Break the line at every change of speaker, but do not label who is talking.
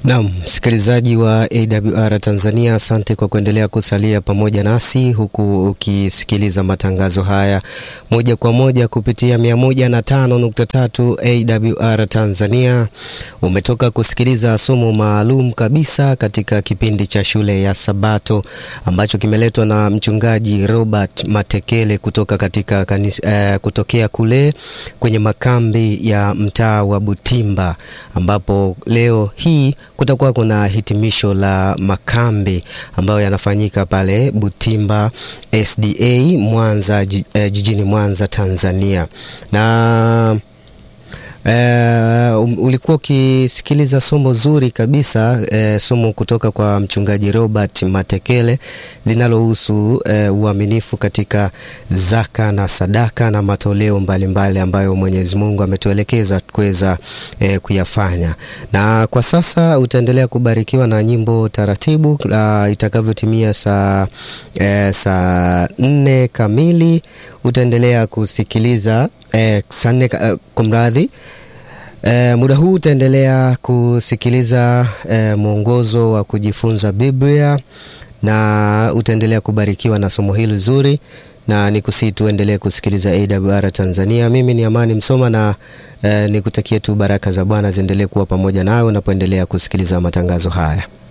Naam, msikilizaji wa AWR Tanzania, asante kwa kuendelea kusalia pamoja nasi huku ukisikiliza matangazo haya moja kwa moja kupitia 105.3 AWR Tanzania. Umetoka kusikiliza somo maalum kabisa katika kipindi cha shule ya Sabato ambacho kimeletwa na mchungaji Robert Matekele kutoka katika kanisa, eh, kutokea kule kwenye makambi ya mtaa wa Butimba ambapo leo hii kutakuwa kuna hitimisho la makambi ambayo yanafanyika pale Butimba SDA Mwanza, jijini Mwanza, Tanzania na Uh, ulikuwa ukisikiliza somo zuri kabisa uh, somo kutoka kwa mchungaji Robert Matekele linalohusu uh, uaminifu katika zaka na sadaka na matoleo mbalimbali mbali ambayo Mwenyezi Mungu ametuelekeza kuweza uh, kuyafanya. Na kwa sasa utaendelea kubarikiwa na nyimbo taratibu uh, itakavyotimia saa uh, saa nne kamili utaendelea kusikiliza uh, saa nne uh, kumradhi E, muda huu utaendelea kusikiliza e, mwongozo wa kujifunza Biblia na utaendelea kubarikiwa na somo hili zuri, na nikusii tuendelee kusikiliza AWR Tanzania. Mimi ni Amani Msoma na e, nikutakie tu baraka za Bwana ziendelee kuwa pamoja nawe unapoendelea kusikiliza matangazo haya.